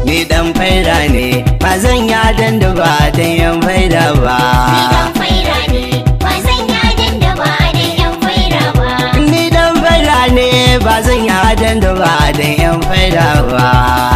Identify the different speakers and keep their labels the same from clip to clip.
Speaker 1: ni dan faida ne ba zan yadan da ba dan yan faida ba
Speaker 2: Ni dan faira ne, ba zan yadin da ba da yan faira ba.
Speaker 1: ni dan faida ne ba zan yadan da ba dan yan faida ba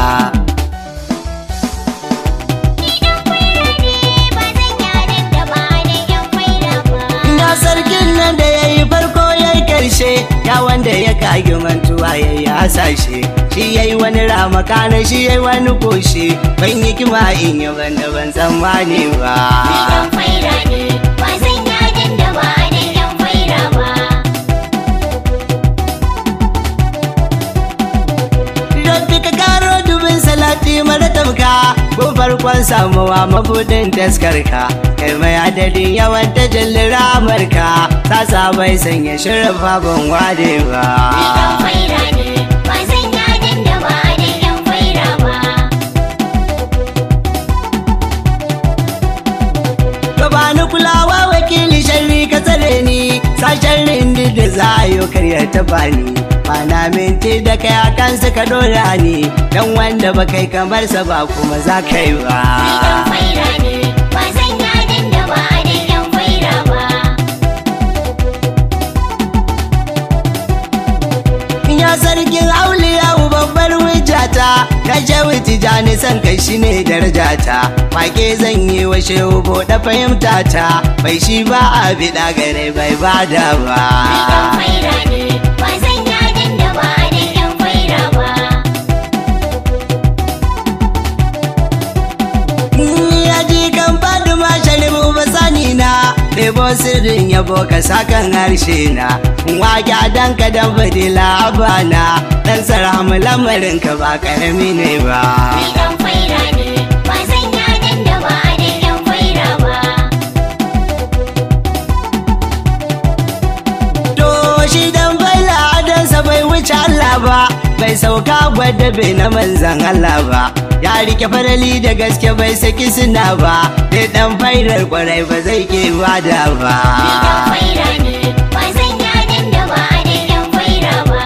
Speaker 2: Ni dan faira ne, ba zan yadin da ba da yan faira ba.
Speaker 1: ya sarkin nan da ya yi farko ya yi karshe ya wanda ya kage mantuwa ya yi hasashe shi ya yi wani ramaka na shi ya yi wani koshi ban yi kima in yi ban da ban tsammani ba
Speaker 2: Ni dan faira ne, ba zan yadin da ba da yan faira ba.
Speaker 1: Rabbi ka karo dubin salati mara tamka ko farkon samuwa mabudin taskarka kai mai adadin yawan tajallin ramarka ta bai sanya shirin ban wade ba
Speaker 2: Ni dan faira ne, ba zan yadin da ba da yan faira ba.
Speaker 1: Gabani kulawa wakili sharri ka tsare ni sa sharrin duk da za a yi karya ta bani Mana minti da kai a kansa ka dora ni Dan wanda ba kai kamar sa ba kuma za ka yi
Speaker 2: Ni dan
Speaker 1: ba
Speaker 2: faira ne, ba zan yadin da ba da yan faira ba.
Speaker 1: Ya sarkin auliya babbar wijata Ka shehu tijani san kai shi ne darajata Wake zan yi wa shehu da fahimta ta Bai shi ba a biɗa gare bai bada ba
Speaker 2: Ni dan faira ne, ba zan yadin da ba da yan faira ba.
Speaker 1: ya ji kan faduma sharifu ba sani na Ɗebo sirrin yabo ka sakan harshe na Wake dan ka dan fadila abana Dan sarhamu lamarin ka ba karami ne ba
Speaker 2: Ni dan faira ne, ba zan yadin da ba da yan faira ba.
Speaker 1: To shi dan baila adansa bai wuce Allah ba Bai sauka gwada bai na manzan Allah ba Ya rike farali da gaske bai saki suna ba Dai dan fairar kwarai ba zai ke bada ba
Speaker 2: Ni dan faira ne, ba zan yadin da ba da yan faira ba.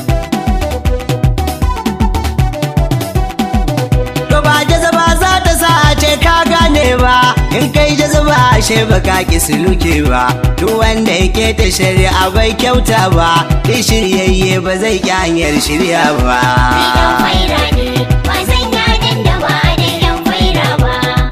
Speaker 1: To ba jazaba za ta sa a ce ka gane ba In kai jazaba ashe ba ka ki suluke ba Duk wanda yake ta shari'a bai kyauta ba Duk shiryayye ba zai ki hanyar shirya ba
Speaker 2: Ni dan faira ne, ba zan yadin da ba da yan faira ba.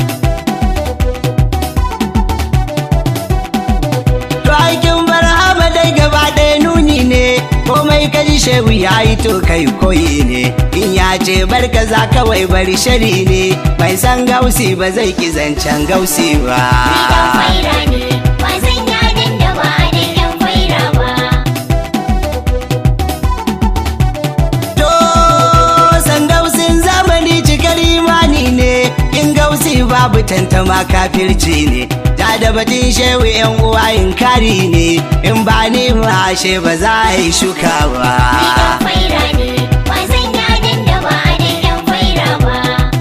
Speaker 1: To aikin barhama dai gaba ɗaya nuni ne komai kaji shehu ya yi to kai koyi ne in ya ce barka za kawai bari shari ne bai san gausi ba zai ki zancen gausi
Speaker 2: Ni dan
Speaker 1: ba
Speaker 2: faira ne, ba zan yadin da ba da yan faira ba.
Speaker 1: to san gausin zamani cikar imani ne in gausi babu tantama kafirci ne ta da batun shehu yan uwa in kari ne in ba ni ma ashe ba za a yi shuka ba
Speaker 2: Ni dan faira ne, ba zan yadin da ba da yan faira ba.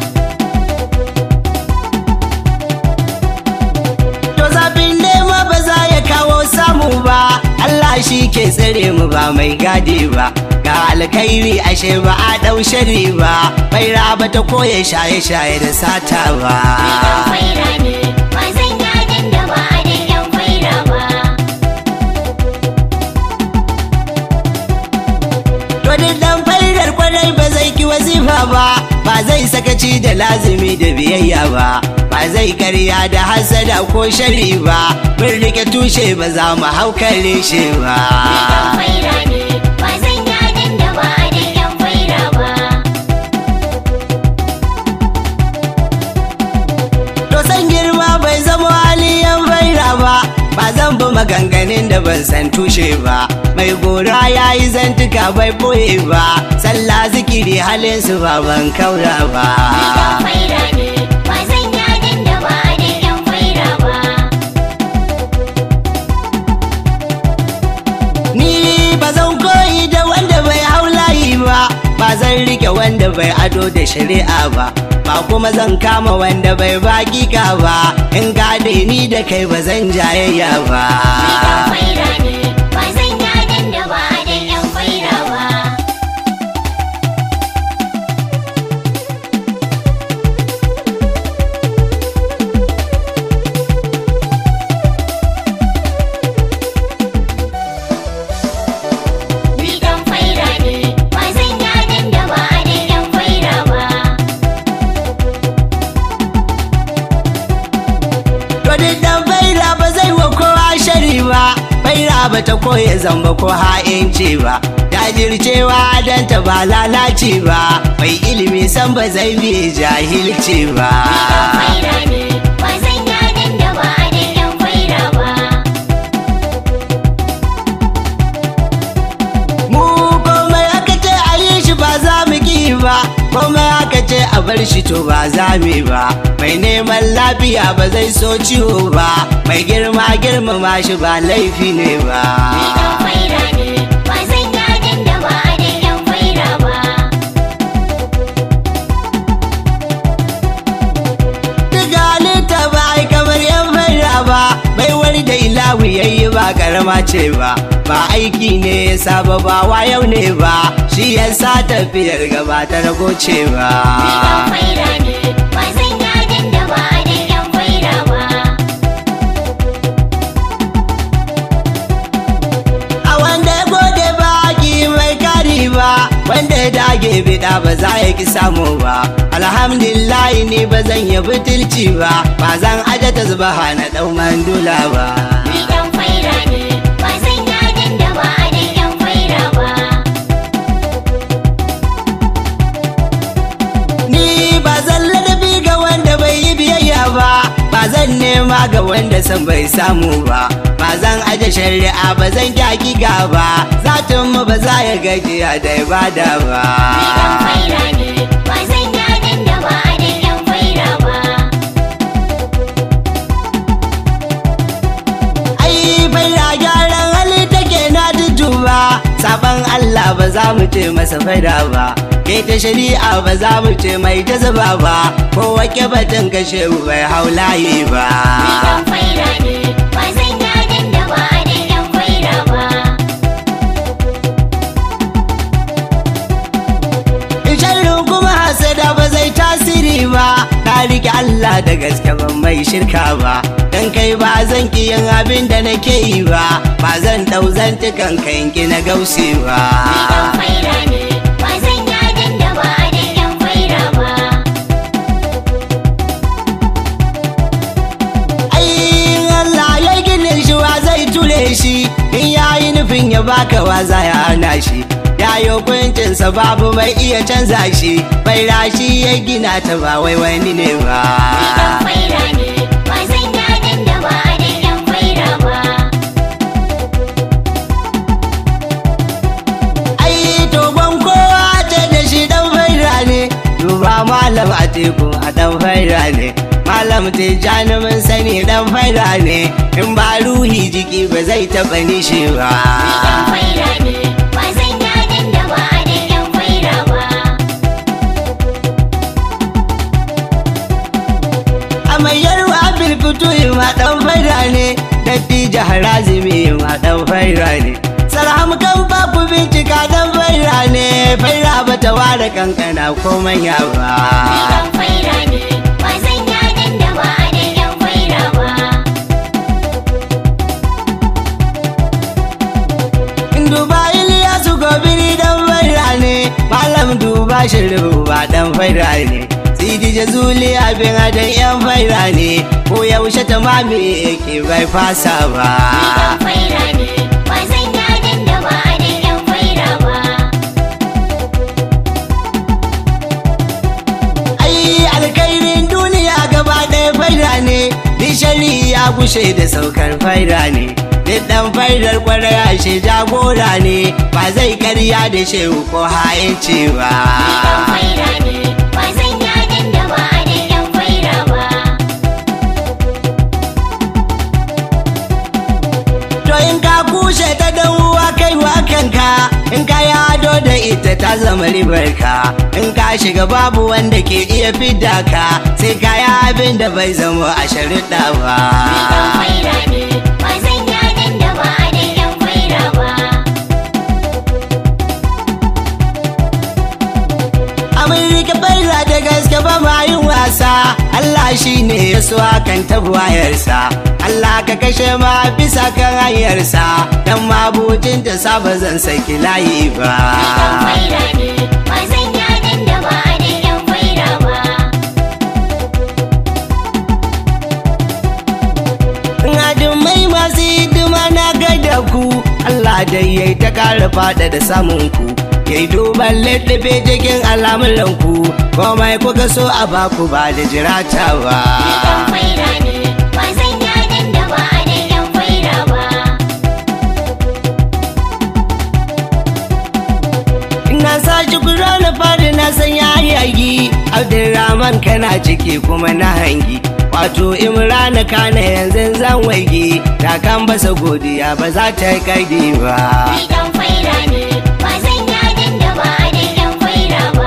Speaker 1: To zafin nema ba za ya kawo samu ba Allah shi ke tsare mu ba mai gadi ba ga alkhairi ashe ba a ɗau shari ba bai raba ta koya shaye-shaye da sata ba
Speaker 2: Ni dan faira ne, ba zan yadin da ba da yan faira ba.
Speaker 1: To duk dan faidar kwarai ba zai ki wazifa ba ba zai sakaci da lazimi da biyayya ba ba zai karya da hasada ko shari ba mun rike tushe ba za mu haukare shi ba
Speaker 2: Ni dan faira ne, ba zan yadin da ba da yan faira ba.
Speaker 1: To san girma bai zama haliyan faira ba ba zan bi maganganun da ban san tushe ba mai gora ya yi zantuka bai boye ba sallah zikiri halin su ba ban kaura ba
Speaker 2: Ni dan faira ne, ba zan yadin da ba da yan faira ba.
Speaker 1: ni ba zan koyi da wanda bai hau layi ba ba zan rike wanda bai ado da shari'a ba ba kuma zan kama wanda bai bakika ba in gade ni da kai ba zan jayayya ba
Speaker 2: Ni dan faira ne, ba zan yadin da ba da yan faira ba.
Speaker 1: ba ta koya zamba ko ha'inci ba jajircewa don ta ba lalace ba mai ilimi san ba zai biye jahilci ba
Speaker 2: faira ne ba zan yadin da ba da yan faira ba
Speaker 1: mu komai aka ce a yi shi ba za mu ki ba komai aka ce a bar shi to ba za mu yi ba mai neman lafiya ba zai so ciwo ba mai girma girmama shi ba laifi ne ba
Speaker 2: ni dan faira ne ba zan yadin da ba da yan faira ba
Speaker 1: Duka halitta ba ai kamar yan faira ba bai wani da ilawu yayi ba karama ce ba ba aiki ne ya saba ba yau ne ba shi yasa tafiyar gaba ta rago ce ba
Speaker 2: ni dan faira ne ba zan yadin da ba da yan faira ba
Speaker 1: a wanda ya gode ba ki mai kari ba wanda ya dage bida ba za ya ki samu ba alhamdulillah ni ba zan yi butulci ba ba zan aje ta zuba na dau mandula ba
Speaker 2: ni dan faira ne ba zan yadin da ba da yan faira ba
Speaker 1: ni ba zan ladabi ga wanda bai yi biyayya ba ba zan nema ga wanda san bai samu ba ba zan aje shari'a ba zan kyaki ba zatin mu ba za ya gajiya da ibada ba
Speaker 2: ni dan faira ne ba zan yadin da ba da yan faira ba
Speaker 1: ai faira gyaran hali take na duduba saban Allah ba za mu ce masa faida ba ke ta shari'a ba za mu ce mai ta zuba ba ko wake batun kashe bai haulaye ba
Speaker 2: ni dan faira ne ba zan yadin da ba da yan faira ba
Speaker 1: sharrin kuma hasada ba zai tasiri ba na rike Allah da gaske ban mai shirka ba dan kai ba zan ki yin abin da nake yi ba ba zan dau zantukan kanki na gausi ba
Speaker 2: ni dan faira ne ba zan yadin da ba da yan faira ba
Speaker 1: ai Allah ya ginin shi wa zai ture shi in yayi nufin ya baka wa za ya hana shi ya yi hukuncinsa babu mai iya canza shi bai rashi ya gina ta ba wai wani ne ba
Speaker 2: ni dan faira ne ba zan yadin da ba da yan faira ba
Speaker 1: ai togon kowa ce da shi dan faira ne duba malam a teku a dan faira ne malam tijjani mun sani dan faira ne in ba ruhi jiki ba zai taɓa nishi ba
Speaker 2: ni dan faira ne ba zan yadin da ba da yan faira ba
Speaker 1: amayyarwa bilkutu ma dan faira ne dattijo harazimi ma dan faira ne sarham kan ba ku bincika dan faira ne faira ba ta ware kankana ko manya
Speaker 2: ni
Speaker 1: ba
Speaker 2: dan faira ne ba zan yadin da ba da yan faira ba
Speaker 1: duba iliyasu gobiri dan faira ne malam duba shiru ba dan faira ne sidi jazuli abin adan yan faira ne ko yaushe ta mami yake bai fasa ba
Speaker 2: ni dan faira ne ba zan yadin da ba da yan faira ba
Speaker 1: ai alkairin duniya gaba ɗaya faida ne bishari ya gushe da saukar faida ne duk ɗan faidar kwaraya shi jagora ne ba zai karya da shehu ko hayanci ba
Speaker 2: ni dan faira ne ba zan yadin da ba da yan faira ba
Speaker 1: to in ka kushe ta dan uwa kai wa kanka in ka yado da ita ta zama ribarka in ka shiga babu wanda ke iya fidda ka sai ka yi abin da bai zama a sharuɗa ba
Speaker 2: ni dan faira ne ba zan yadin da ba da yan faira ba
Speaker 1: Amurka faira da gaske ba ma yin wasa Allah shi ne ya so kan tabuwayarsa Allah ka kashe ma bisa kan hanyarsa dan mabutin ta saba zan saki layi ba
Speaker 2: ni dan faira ne ba zan yadin da ba da yan faira ba
Speaker 1: Adumai masu hidima na gaida ku ƙara fada da samun ku yayi duban littafi cikin al'amuran ku komai kuka so a baku ba da jirata ba
Speaker 2: Ni ɗan faira ne, ba zan yadan da ba da ƴan faira ba.
Speaker 1: Ina sa shi kura na fari na san yayi aiki Abdulrahman kana ciki kuma na hangi Wato Imrana kana yanzu zan waigi Ta kan basa godiya ba za ta yi kaidi ba
Speaker 2: Ni ɗan faira ne, ba zan yadan da ba da ƴan faira ba.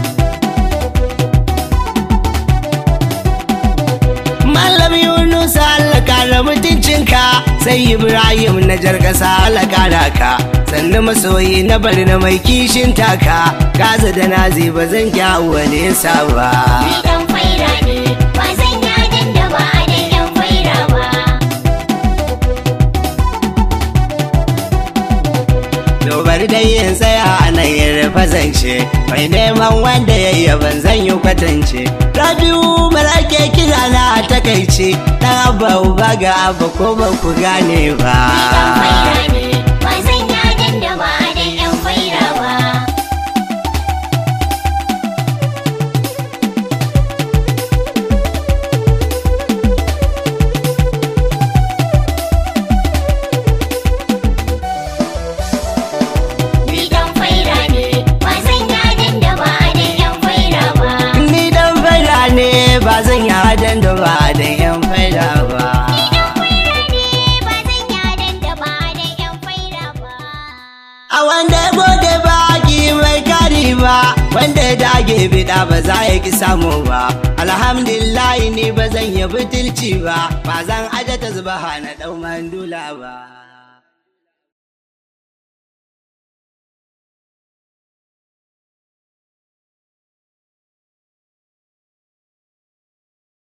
Speaker 1: Malam Yunus Allah kara mutuncinka Sai Ibrahim na jargasa Allah kara ka Sannu masoyi na bari na mai kishin taka Gaza da nazi ba zan kyawu nesa ba
Speaker 2: Ni ɗan faira ne, ba zan yadan da ba da ƴan faira ba.
Speaker 1: Dobar da yin tsaya a nan yin rufa zance Mai neman wanda ya yi ban zan yi kwatance Rabiu mara ke kira na a takaice Dan abba uba ga abba ko ba ku gane ba
Speaker 2: Ni ɗan faira ne, ba zan yadan da ba da ƴan faira ba. Ni ɗan faira ne, ba zan yadan da ba da ƴan faira ba.
Speaker 1: Ni dan faida ne ba zan yi hadan da ba da yan faida ba
Speaker 2: Ba zan yadan da ba da ƴan faira ba.
Speaker 1: A wanda ya gode ba ki mai kari ba Wanda ya dage bida ba za ya ki samu ba Alhamdulillah ni ba zan yi butulci ba Ba zan aje ta zuba na ɗau mandula ba